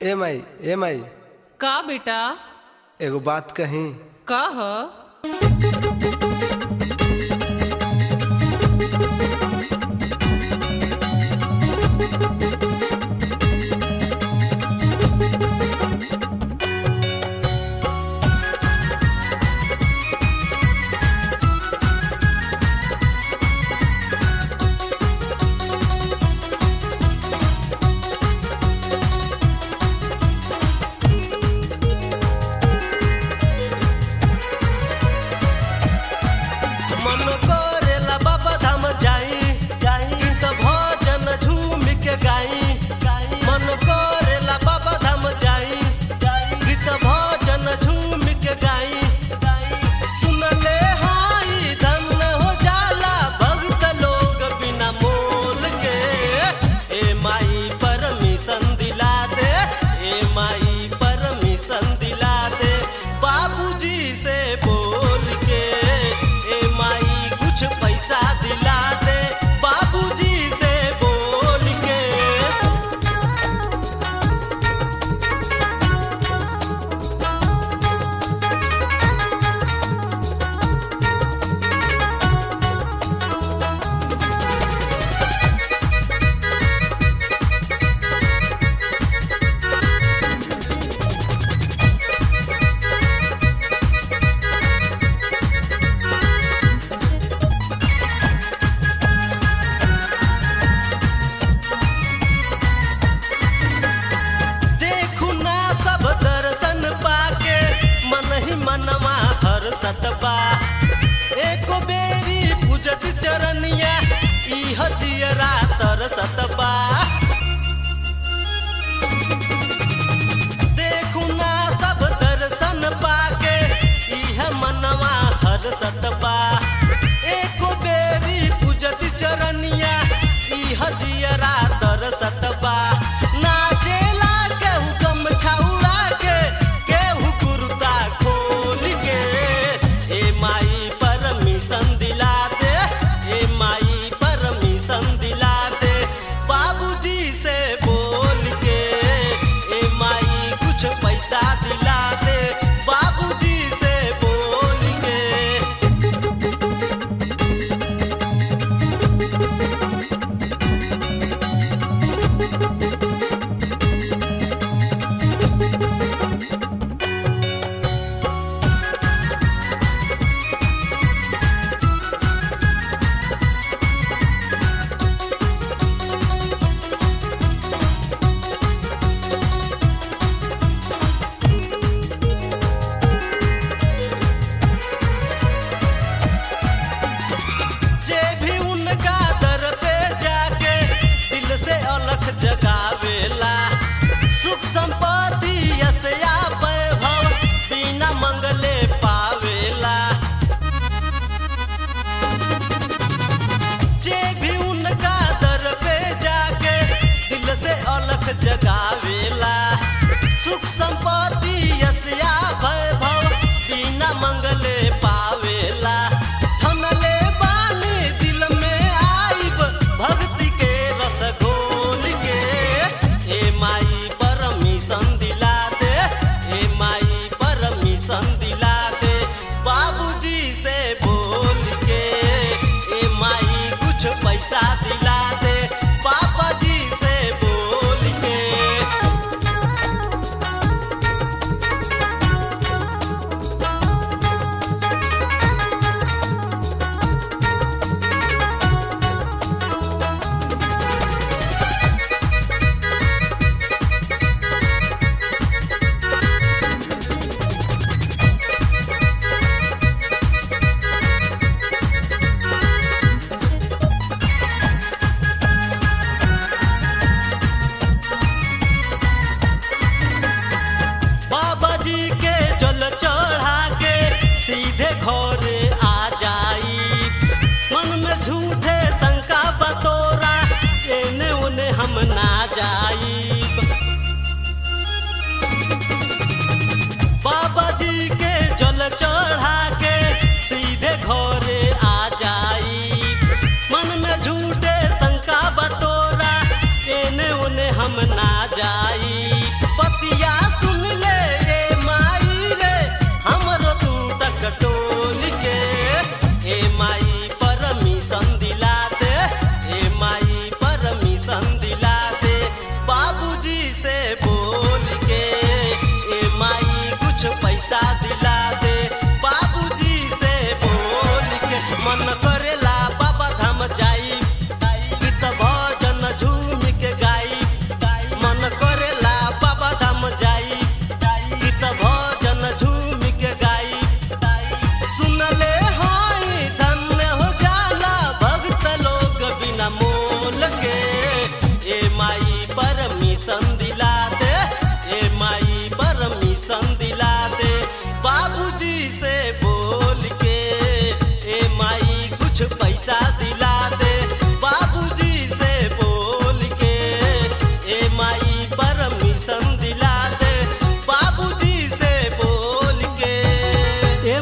ए माई ए माई का बेटा एगो बात कही का ह मन करेला बाबा धाम जाई गीत भजन झूम के गाई मन करेला बाबा धाम जाई गीत भजन झूम के गाई सुनले हाई धन हो जाला भक्त लोग बिना मोल के ए माई परमिशन दिला दे ए माई परमिशन दिला दे बाबूजी से बोल के ए माई कुछ पैसा दिला दे बाबूजी से बोल के देखू ना सब दर्शन पाके मन ही मनवा हर सतबा एको बेरी पूजत चरनिया इह जियरा तर सतबा देखू ना सब दर्शन पाके इह मनवा हर सतबा एको बेरी पूजत चरनिया इह जियरा तर सतबा नाचेला केहू कम छौड़ा के केहू कुर्ता खोल के ए माई परमिशन दिला दे ए माई परमिशन दिला दे बाबूजी से बोल के ए माई कुछ पैसा दिला दे बाबूजी से बोल के जे भी उनका दर पे जाके दिल से अलख जगावेला सुख संपत्ति यशया वैभव बिना मंगले पावेला जे भी उनका दर पे जाके दिल से अलख जगावेला सुख संपत्ति यशया वैभव बिना मंगले पावेला थनले बानी दिल में आइब भक्ति के रस घोल के ए माई परमिशन दिला दे ए माई परमिशन दिला दे बाबूजी से बोल के ए माई कुछ पैसा दिला दे पापा जी से बोल के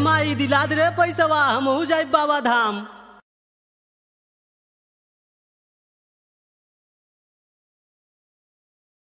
माई दिला दे रे पैसवा हमहू जाई बाबा धाम